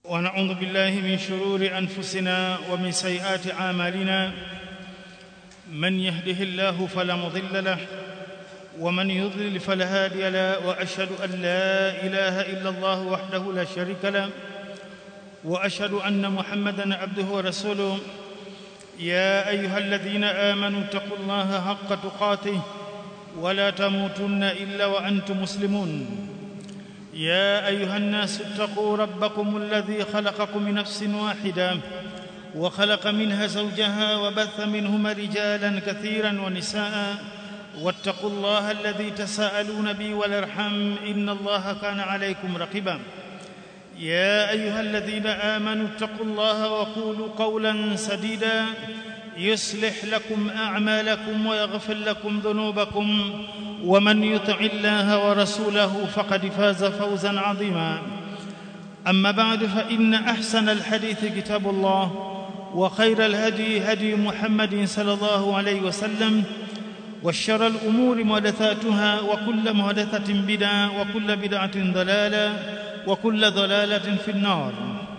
ونعوذ بالله من شرور انفسنا ومن سيئات اعمالنا من يهده الله فلا مضل له ومن يضلل فلا هادي له واشهد ان لا اله الا الله وحده لا شريك له واشهد ان محمدا عبده ورسوله يا ايها الذين امنوا اتقوا الله حق تقاته ولا تموتن الا وانتم مسلمون يا ايها الناس اتقوا ربكم الذي خلقكم من نفس واحده وخلق منها زوجها وبث منهما رجالا كثيرا ونساء واتقوا الله الذي تساءلون به والارحم ان الله كان عليكم رقيبا يا ايها الذين امنوا اتقوا الله وقولوا قولا سديدا يصلح لكم اعمالكم ويغفر لكم ذنوبكم ومن يطع الله ورسوله فقد فاز فوزا عظيما اما بعد فان احسن الحديث كتاب الله وخير الهدي هدي محمد صلى الله عليه وسلم وشر الامور محدثاتها وكل محدثه بدعه وكل بدعه ضلاله وكل ضلاله في النار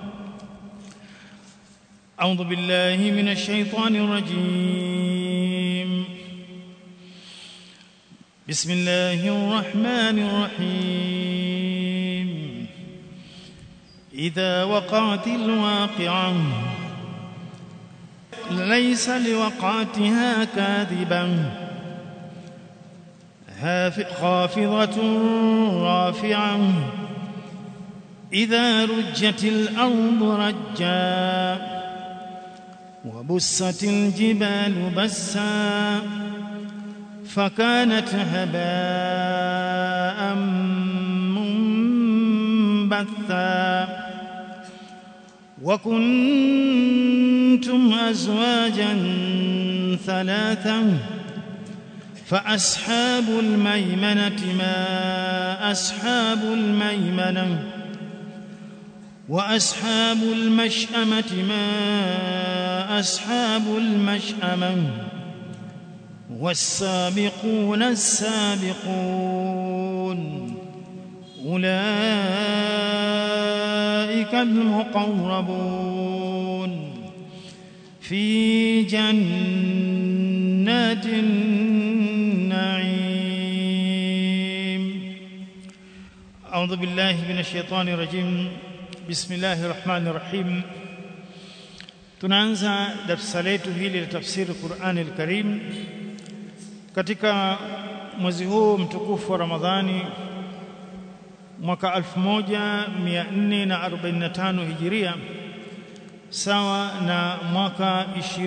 اعوذ بالله من الشيطان الرجيم بسم الله الرحمن الرحيم اذا وقعت الواقعه ليس لوقعتها كاذبه خافضه رافعه اذا رجت الارض رجا وبست الجبال بسا فكانت هباء منبثا وكنتم ازواجا ثلاثا فاصحاب الميمنه ما اصحاب الميمنه واصحاب المشامه ما اصحاب المشامه والسابقون السابقون اولئك المقربون في جنات النعيم اعوذ بالله من الشيطان الرجيم بسم الله الرحمن الرحيم tunaanza darasa letu hili la tafsiri Qur'ani al-Karim katika mwezi huu mtukufu wa Ramadhani mwaka 1445 Hijiria sawa na mwaka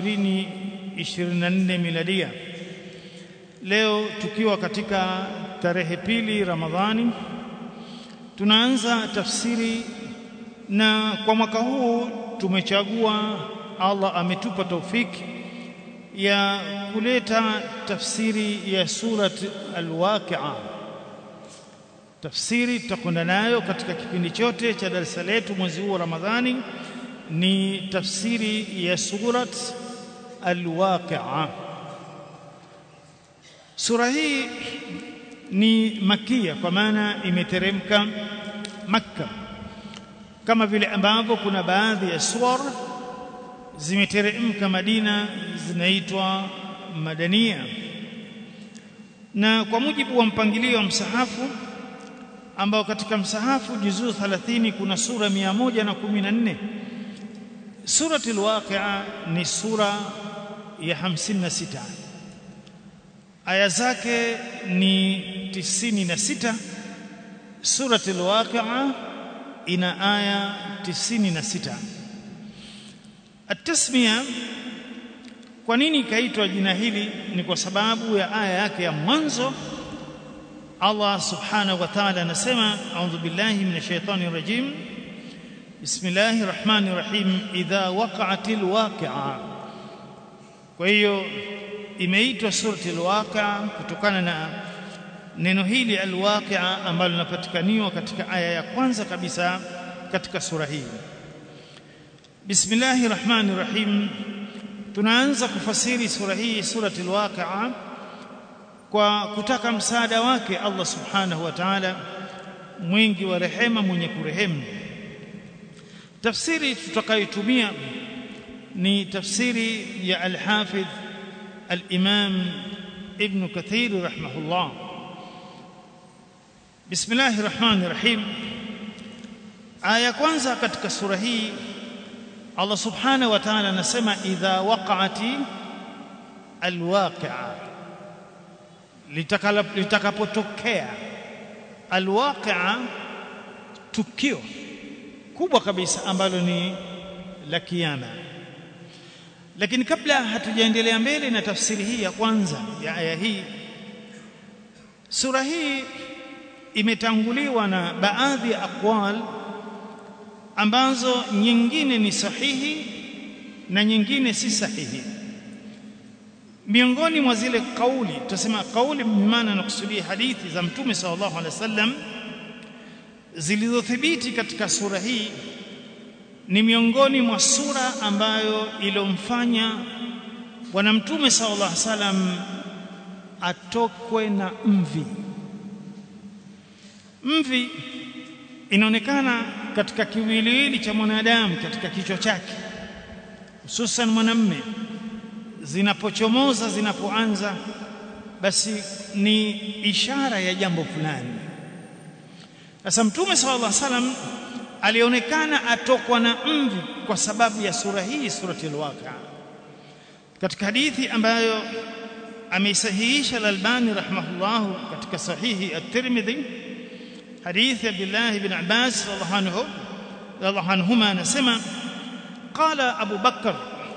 2024 Miladia leo tukiwa katika tarehe pili Ramadhani tunaanza tafsiri na kwa mwaka huu tumechagua Allah ametupa taufiki ya kuleta tafsiri ya surat al-Waqi'a tafsiri tutakwenda nayo katika kipindi chote cha darasa letu mwezi huu wa Ramadhani ni tafsiri ya surat al-Waqi'a sura hii ni makia kwa maana imeteremka Makka kama vile ambavyo kuna baadhi ya suwar zimeteremka Madina zinaitwa madania na kwa mujibu wa mpangilio wa msahafu ambao katika msahafu juzuu 30 kuna sura 114 suratul waqi'a ni sura ya 56 aya zake ni 96 suratul waqi'a ina aya 96 At-tasmiya kwa nini ikaitwa jina hili ni kwa sababu ya aya yake ya mwanzo Allah subhanahu wa ta'ala anasema a'udhu billahi minash shaitani rajim Bismillahir Rahmanir Rahim idha waqa'atil waqi'a Kwa hiyo imeitwa suratul waqi'a kutokana na neno hili alwaqi'a ambalo linapatikaniwa katika aya ya kwanza kabisa katika sura hii Bismillahir Rahmanir Rahim tunaanza kufasiri sura hii suratul waqi'a kwa kutaka msaada wake Allah subhanahu wa ta'ala mwingi wa rehema mwenye kurehemu tafsiri tutakayotumia ni tafsiri ya al-Hafidh al-Imam Ibn Kathir rahimahullah Bismillahir Rahmanir Rahim aya kwanza katika sura hii Allah subhanahu wa ta'ala anasema idha waqa'ati alwaqi'a litakapotokea alwaqi'a tukio kubwa kabisa ambalo ni la kiyama lakini kabla hatujaendelea mbele na tafsiri hii ya kwanza ya aya hii sura hii imetanguliwa na baadhi ya aqwal ambazo nyingine ni sahihi na nyingine si sahihi miongoni mwa zile kauli tutasema kauli maana nakusudia hadithi za mtume sallallahu alaihi wasallam zilizothibiti katika sura hii ni miongoni mwa sura ambayo ilomfanya bwana mtume sallallahu alaihi wasallam atokwe na mvi mvi inaonekana katika kiwiliwili cha mwanadamu katika kichwa chake hususan mwanamme zinapochomoza zinapoanza basi ni ishara ya jambo fulani sasa mtume sallallahu alaihi wasallam alionekana atokwa na mvi kwa sababu ya sura hii surati al-waqi'a katika hadithi ambayo ameisahihisha al-Albani rahimahullah katika sahihi at-Tirmidhi hadithi Abdullah ibn Abbas radhiallahu anhu radhiallahu anhuma anasema qala Abu Bakar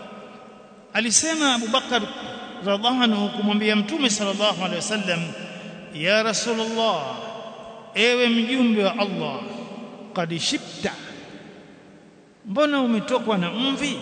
alisema Abu Bakar radhiallahu anhu kumwambia mtume sallallahu alaihi wasallam ya rasulullah ewe mjumbe wa Allah qad shibta mbona umetokwa na mvi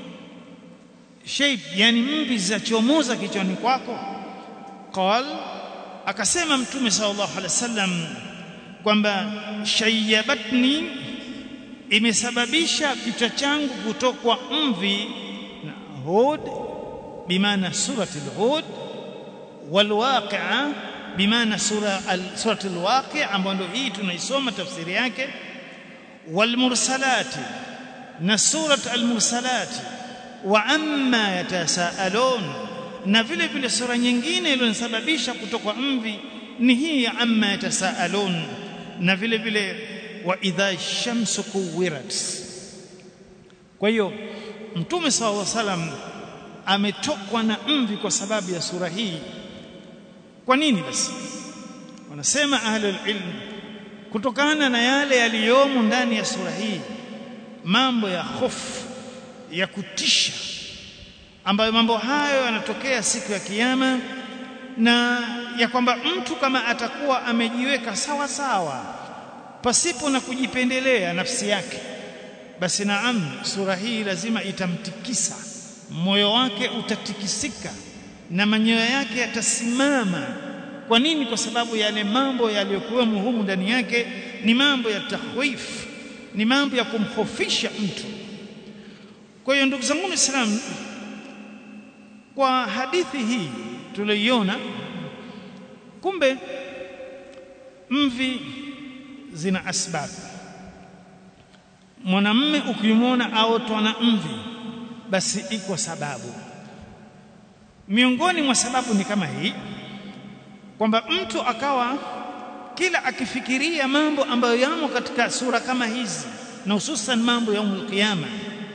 shape yani mvi zachomoza kichwani kwako qal akasema mtume sallallahu alaihi wasallam kwamba shayyabatni imesababisha kichwa changu kutokwa mvi na hud bimaana surati al-hud walwaqi'a bimaana sura surati al-waqi' ambayo ndio hii tunaisoma tafsiri yake walmursalati na surat al-mursalati wa amma yatasaalun na vile vile sura nyingine iliyosababisha kutoka mvi ni hii ya amma yatasaalun na vile vile wa idha shamsu kuwirat kwa hiyo mtume sallallahu alaihi wasallam ametokwa na mvi kwa sababu ya sura hii kwa nini basi wanasema ahlul ilm kutokana na yale yaliyomo ndani ya sura hii mambo ya hofu ya kutisha ambayo mambo hayo yanatokea siku ya kiyama na ya kwamba mtu kama atakuwa amejiweka sawa sawa pasipo na kujipendelea nafsi yake basi naam sura hii lazima itamtikisa moyo wake utatikisika na manyoya yake yatasimama kwa nini kwa sababu yale mambo yaliyokuwemo humu ndani yake ni mambo ya tahwif ni mambo ya kumhofisha mtu kwa hiyo ndugu zangu waislamu kwa hadithi hii tuliyoiona kumbe mvi zina asbabu mwanamme ukimwona aotwa na mvi basi iko sababu miongoni mwa sababu ni kama hii kwamba mtu akawa kila akifikiria mambo ambayo yamo katika sura kama hizi na hususan mambo ya umul qiyama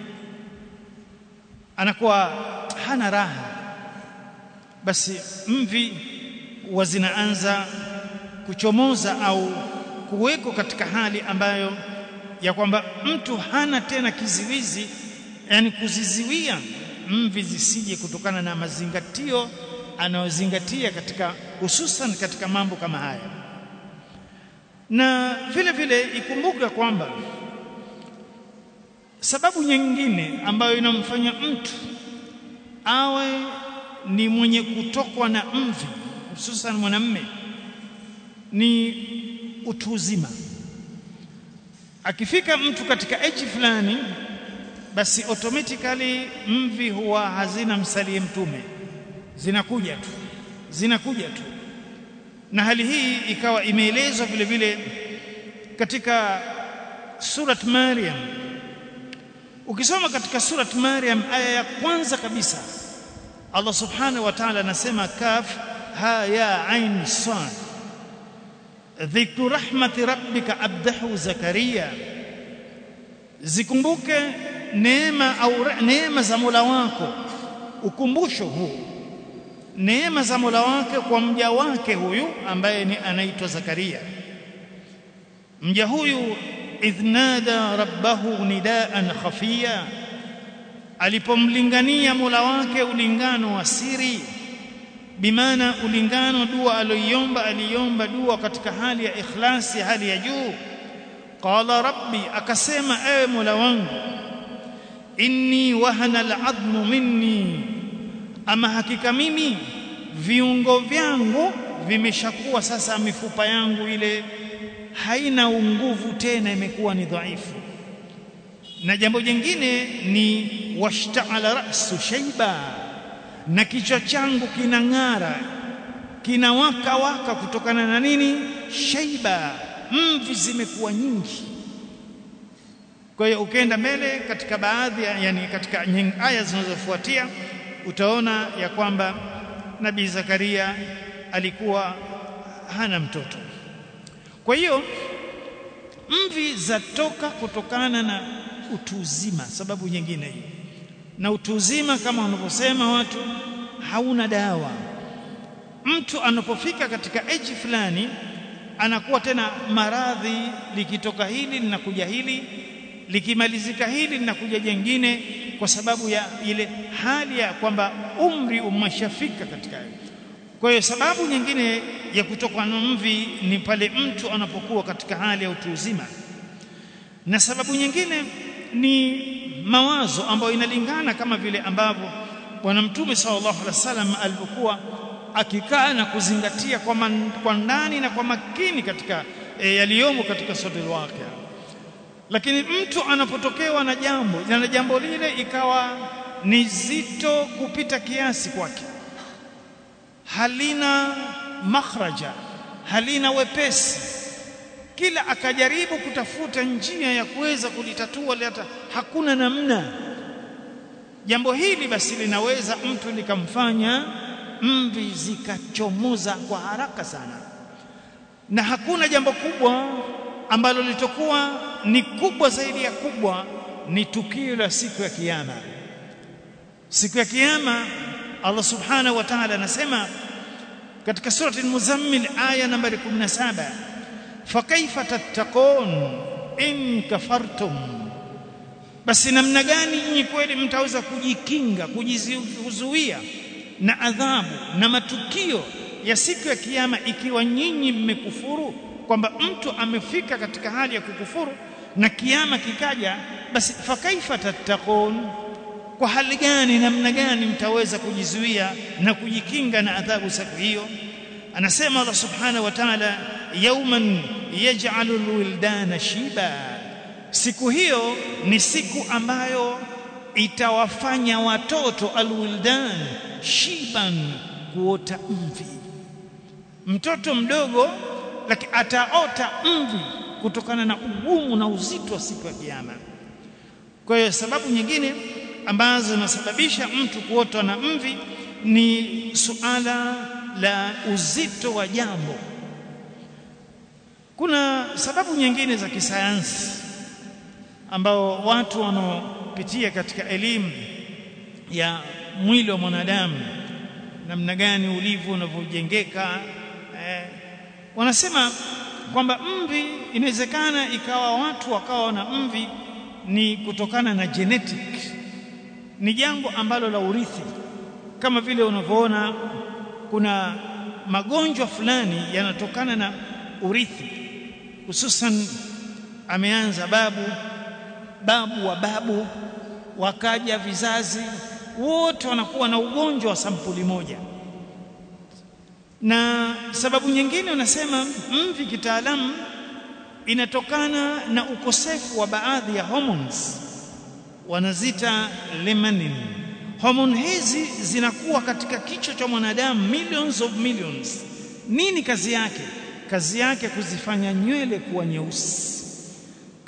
anakuwa hana raha basi mvi huwa zinaanza kuchomoza au kuweko katika hali ambayo ya kwamba mtu hana tena kiziwizi yani kuziziwia mvi zisije kutokana na mazingatio anayozingatia katika hususan katika mambo kama haya na vile vile ikumbuke kwamba sababu nyingine ambayo inamfanya mtu awe ni mwenye kutokwa na mvi hususan mwanamme ni utu uzima akifika mtu katika age fulani basi automatically mvi huwa hazina msalie mtume zinakuja tu zinakuja tu na hali hii ikawa imeelezwa vile vile katika surat Maryam ukisoma katika surat Maryam aya ya kwanza kabisa Allah subhanahu wa ta'ala anasema kaf ha ya ain sad dhikru rahmati rabbika abdahu zakaria zikumbuke neema au neema za Mola wako ukumbusho huu neema za Mola wake kwa mja wake huyu ambaye ni anaitwa Zakaria mja huyu idhnada rabbahu nidaan khafiya alipomlingania Mola wake ulingano wa siri bimaana ulingano dua aliyoiomba aliomba dua katika hali ya ikhlasi hali ya juu qala rabbi akasema ewe Mola wangu inni wahana al'admu minni ama hakika mimi viungo vyangu vimeshakuwa sasa mifupa yangu ile haina nguvu tena imekuwa ni dhaifu na jambo jingine ni washta'ala ra'su shayba na kichwa changu kinang'ara kinawaka waka kutokana na nini shaiba mvi zimekuwa nyingi kwa hiyo ukienda mbele katika baadhi ya yani katika aya zinazofuatia utaona ya kwamba nabii Zakaria alikuwa hana mtoto kwa hiyo mvi zatoka kutokana na utu uzima sababu nyingine hiyo na utu uzima kama wanavyosema watu hauna dawa mtu anapofika katika age fulani anakuwa tena maradhi likitoka hili linakuja hili likimalizika hili linakuja jengine kwa sababu ya ile hali ya kwamba umri umeshafika katika kwa hiyo sababu nyingine ya kutoka na mvi ni pale mtu anapokuwa katika hali ya utu uzima na sababu nyingine ni mawazo ambayo inalingana kama vile ambavyo bwana mtume sallallahu alaihi wasallam alipokuwa akikaa na kuzingatia kwa, man, kwa ndani na kwa makini katika e, yaliyomo katika suratul waqia lakini mtu anapotokewa na jambo na jambo lile ikawa ni zito kupita kiasi kwake halina makhraja halina wepesi kila akajaribu kutafuta njia ya kuweza kulitatua hata hakuna namna jambo hili basi linaweza mtu likamfanya mvi zikachomoza kwa haraka sana na hakuna jambo kubwa ambalo litakuwa ni kubwa zaidi ya kubwa ni tukio la siku ya kiyama siku ya kiyama Allah subhanahu wa ta'ala anasema katika surati al-muzammil aya nambari 17 fakaifa tattaqun in kafartum basi namna gani nyinyi kweli mtaweza kujikinga kujizuia na adhabu na matukio ya siku ya kiyama ikiwa nyinyi mmekufuru kwamba mtu amefika katika hali ya kukufuru na kiyama kikaja basi fakaifa tattaqun kwa hali gani namna gani mtaweza kujizuia na kujikinga na adhabu siku hiyo anasema Allah subhanahu wa ta'ala yawman yaj'alu alwildana shiba siku hiyo ni siku ambayo itawafanya watoto alwildan shiban kuota mvi mtoto mdogo lakini ataota mvi kutokana na ugumu na uzito wa siku ya kiyama kwa hiyo sababu nyingine ambazo zinasababisha mtu kuotwa na mvi ni suala la uzito wa jambo kuna sababu nyingine za kisayansi ambao watu wanaopitia katika elimu ya mwili wa mwanadamu namna gani ulivyo unavyojengeka eh, wanasema kwamba mvi inawezekana ikawa watu wakawa na mvi ni kutokana na genetic ni jambo ambalo la urithi kama vile unavyoona kuna magonjwa fulani yanatokana na urithi hususan ameanza babu babu wa babu wakaja vizazi wote wanakuwa na ugonjwa wa sampuli moja na sababu nyingine unasema mvi kitaalamu inatokana na ukosefu wa baadhi ya hormones wanazita limanin hormone hizi zinakuwa katika kichwa cha mwanadamu millions of millions nini kazi yake kazi yake kuzifanya nywele kuwa nyeusi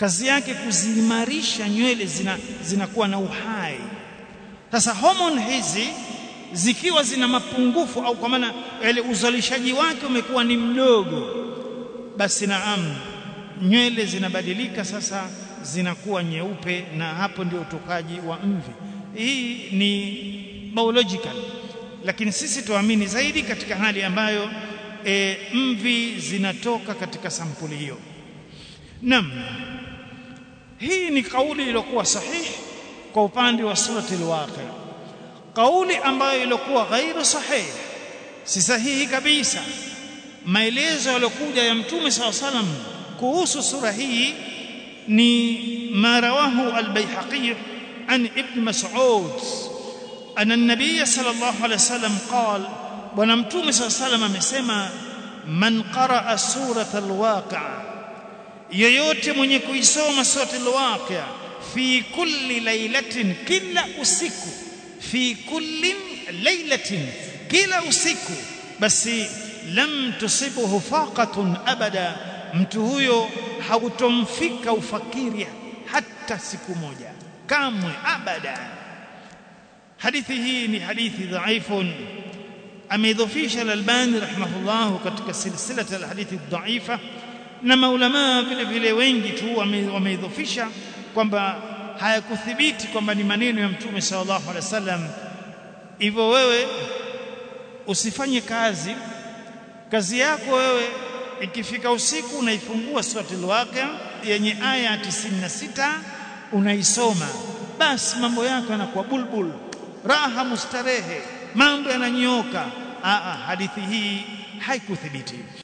kazi yake kuziimarisha nywele zina zinakuwa na uhai sasa homoni hizi zikiwa zina mapungufu au kwa maana ile uzalishaji wake umekuwa ni mdogo basi naam nywele zinabadilika sasa zinakuwa nyeupe na hapo ndio utokaji wa mvi hii ni biological lakini sisi tuamini zaidi katika hali ambayo e, mvi zinatoka katika sampuli hiyo naam hii ni kauli iliyokuwa sahihi kwa upande wa surati al-waqi kauli ambayo ilikuwa ghairu sahihi si sahihi kabisa maelezo yaliokuja ya mtume saw salam kuhusu sura hii ni marawahu al-baihaqi an ibn mas'ud anna an-nabiy sallallahu alayhi wasallam qala bwana mtume saw salam amesema man qaraa surata al-waqi' yeyote mwenye kuisoma surati al-waqi' fi kulli lailatin kila usiku fi kulli lailatin kila usiku basi lam tusibuhu faqatun abada mtu huyo hautomfika ufakiri hata siku moja kamwe abada hadithi hii ni hadithi dhaifun ameidhofisha al-Albani rahimahullah katika silsila al-hadithi dhaifa na maulama vile vile wengi tu wameidhofisha kwamba hayakuthibiti kwamba ni maneno ya mtume sallallahu alaihi wasallam hivyo wewe usifanye kazi kazi yako wewe ikifika usiku unaifungua suratul waqia yenye aya 96 unaisoma basi mambo yako yanakuwa bulbul raha mustarehe mambo yananyooka a hadithi hii haikuthibiti